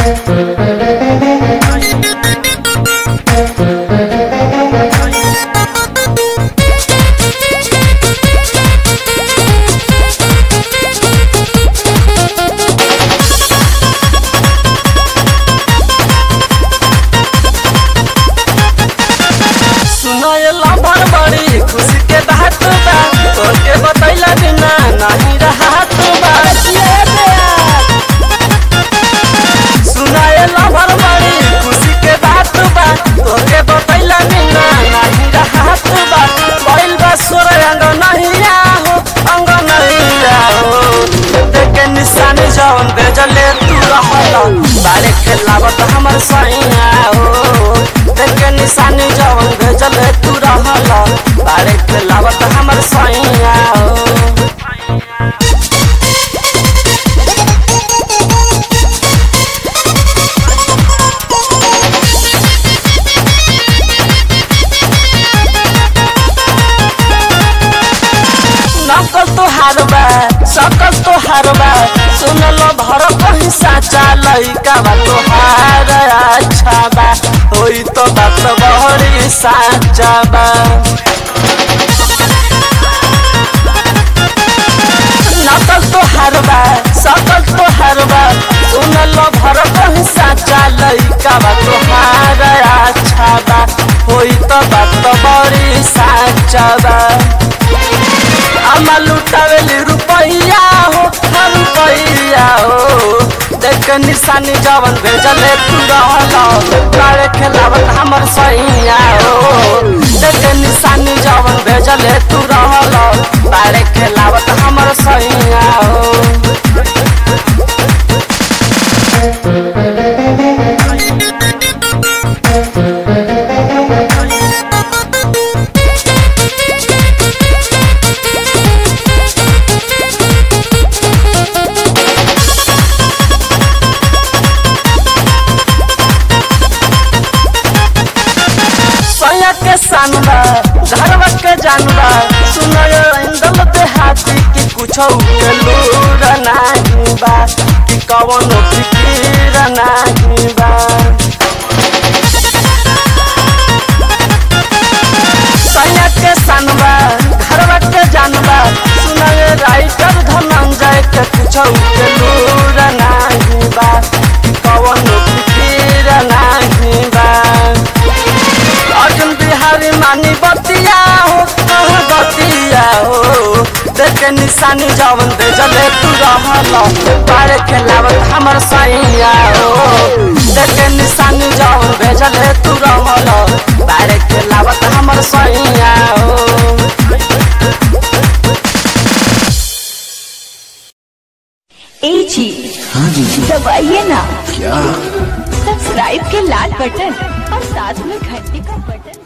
सुनायला भर बड़ी खुशी के बात बा तोके बतैला बिना नहीं रहत बा सुनायला भर बड़ी खुशी के बात बा तोके बतैला बिना नहीं रहत बा बैल बा सोर अंग नहीं आहो अंग नहीं आहो देखे निशानी जौन बेजले तू रहला बारे खेलावत हमर सैया हो देखे निशानी जौन भेजले तू रहला बारे खेलावत हमर सैया हो नकल तो हारबा सकल तो हारबा सुनल भर कहीं साचा लइका बा तो हार अच्छा बा होई तो बात बहरी साचा बा नकल तो हारबा सकल तो हारबा सुनल भर कहीं साचा लइका बा तो हार अच्छा बा होई तो बात बहरी साचा बा आमा लुटावेली रुपैया हो हर रुपैया हो देख निशानी जवन भेजले तू रहला काले खेलावत हमर सैया हो देख निशानी जवन भेजले तू रहला बारे खेलावत हमर सैया हो सैया के सानबा घरवा के जानबा सुनय इंदल देहाती कि कुछ के लूर नाही बा कि कवन फिकीर नाही बा सैया के सानबा घरवा के जानबा सुनय राइटर धनंजय के कुछ के लूर नाही बा कि कवन फिकीर नाही बा अर्जुन बिहारी मानी बतिया हो कह बतिया हो देखे निशानी जवन दे जले तू रहल बारे खेलावत हमर सैया हो देखे निशानी जवन भेजले तू रहल बारे खेलावत हमर सैया हो ए जी हाँ जी दबाइए ना क्या सब्सक्राइब के लाल बटन और साथ में घंटी का बटन